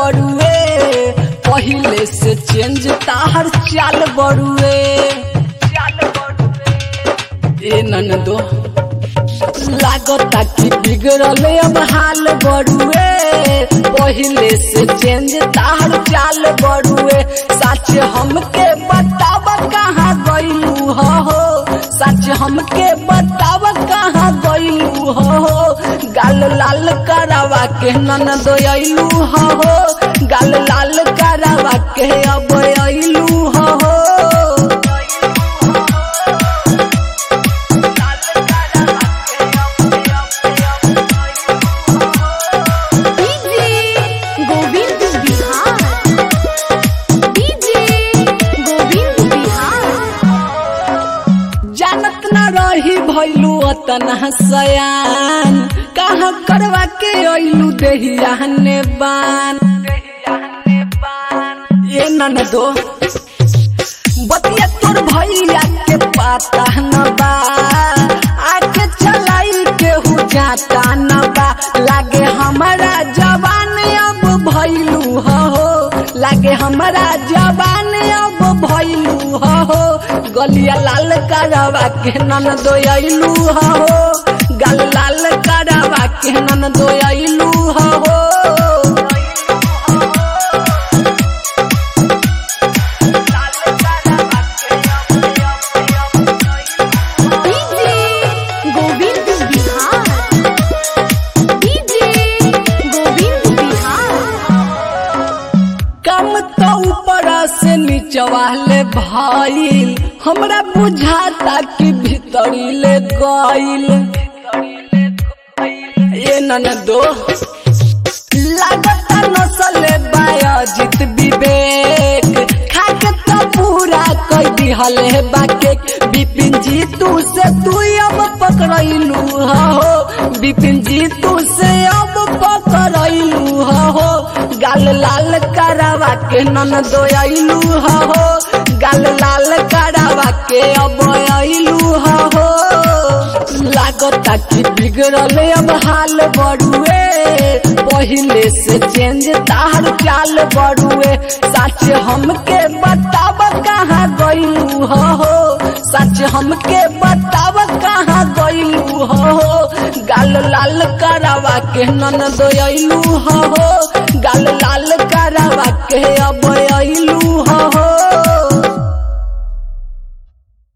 बड़ुए पहिले से चेंज ताहर चाल बड़ुए ए ननदो लागता कि बिगड़ल अब हाल बड़ुए पहिले से चेंज ताहर चाल बड़ुए सच हमके बताव कहाँ गईलू हो सच हमके बताव कहाँ गईलू हो गाल लाल करावा के नन दोयलू हो गाल लाल करावा के अब अइलू हो डीजे गोविंद बिहार डीजे गोविंद बिहार जानत न रही भैलू अतना सयान कहाँ करवा के अइलू देहिया ने बान ये नन दो बतिया तोर भैया के पाता न बा आके चलाई के हु जाता न बा लागे हमारा जवान अब भैलू हो लागे हमारा जवान अब भैलू हो गलिया लाल करवा के नन दोयलू हो गल लाल करवा के नन दोयलू हो डीजे गोविंद बिहार डीजे गोविंद बिहार कम तो ऊपर से नीचवा ले भाईल हमरा बुझाता कि भीतरी ले गईल ये ननदो लागता नसले बायोजित विवेक खाके तो पूरा कई दिहले बाके बिपिन जी तू से तू अब पकड़लू हो बिपिन जी तू से अब पकड़लू हो गाल लाल करावा के नन दोयलू हो गाल लाल करावा के अब अइलू हो लागता कि बिगड़ल अब हाल बड़ुए पहिले से चेंज तार चाल बड़ुए सच हमके बताव कहाँ गईलू हो सच हमके बताव कहाँ गईलू हो गाल लाल करावा के नन दोयलू हो